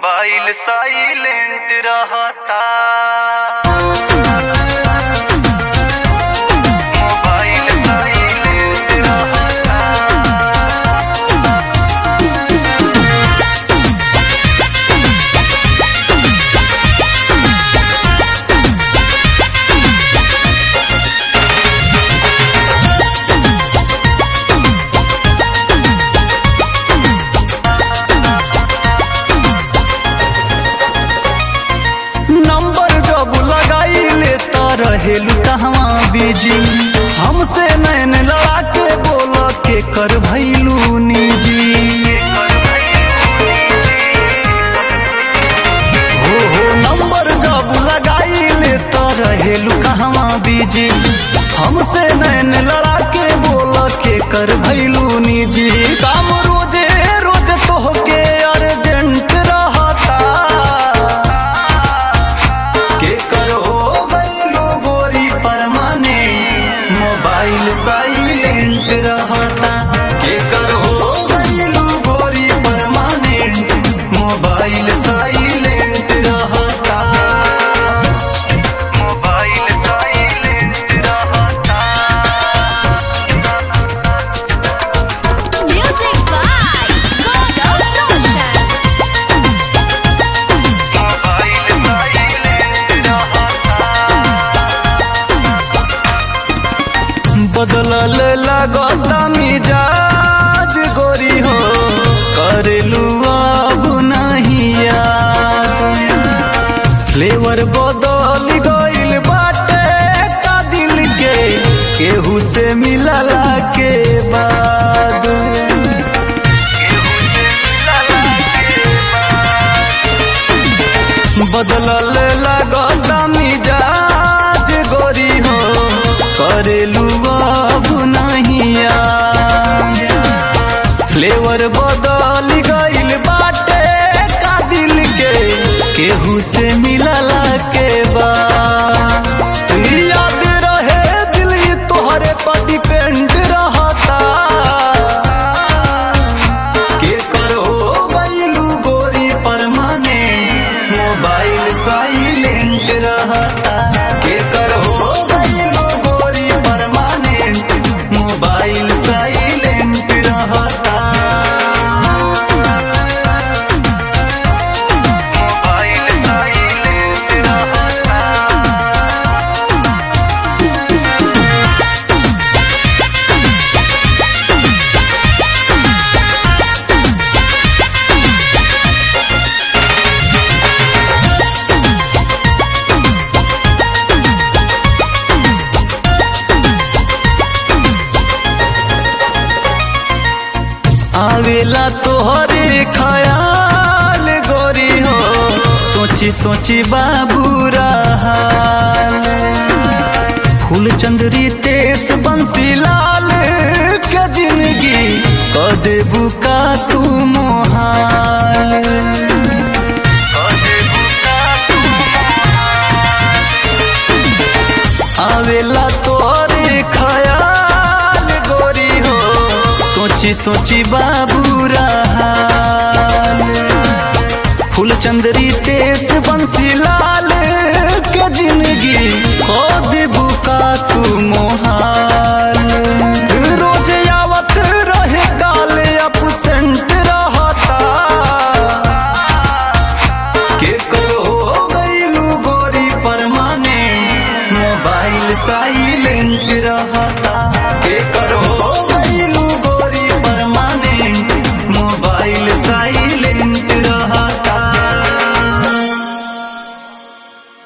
Mobile silent रहता mobile silent रहता number जब लगाइले त रहेलू कहवा बिजी हमसे नैन लड़ा के बोल के कर भैलू निजी हो हो नंबर जब लगाइले त रहेलू कहवा बिजी हमसे नैन लड़ा के बोल के कर भैलू निजी काम रोजे रोज तोहके अर्जेंट रहता के करो गईलो गोरी परमाने मोबाइल साइलेंट रहता के करो गईलो गोरी परमाने मोबाइल साइलेंट रहता मोबाइल साइलेंट रहता Music by God of Roshan. Mobile silent रहता बदलल लगता मिजाज गोरी हो करेलू अब नहीं याद फ्लेवर बदल गइल बाटे का दिल के केहू से मिलला के बाद बदलल लगता मिजाज गोरी हो करेलू अब नहीं याद फ्लेवर बदल गइल बाटे का दिल के केहू से मिलला के बाद याद रहे दिल ई तोहरे पर डिपेंड रहता के करो गइलू गोरी परमाने मोबाइल साइलेंट रहता के करो गइलू गोरी परमाने मोबाइल साइलेंट रहता मोबाइल साइलेंट रहता आवेला तोहरे ख्याल गोरी हो सोची सोची बाबू हाल फूल चंदरी तेस बंसी लाल के जिंदगी क देबू का तू मोहाल आवेला तोहरे ख्याल गोरी हो सोची सोची बाबू हाल फूल चंदरी तेस बंसी लाल के जिंदगी हो देबू का तू मोहाल रोज आवत रहे काल अपसेंट रहता के करो गईलू गोरी परमाने मोबाइल साई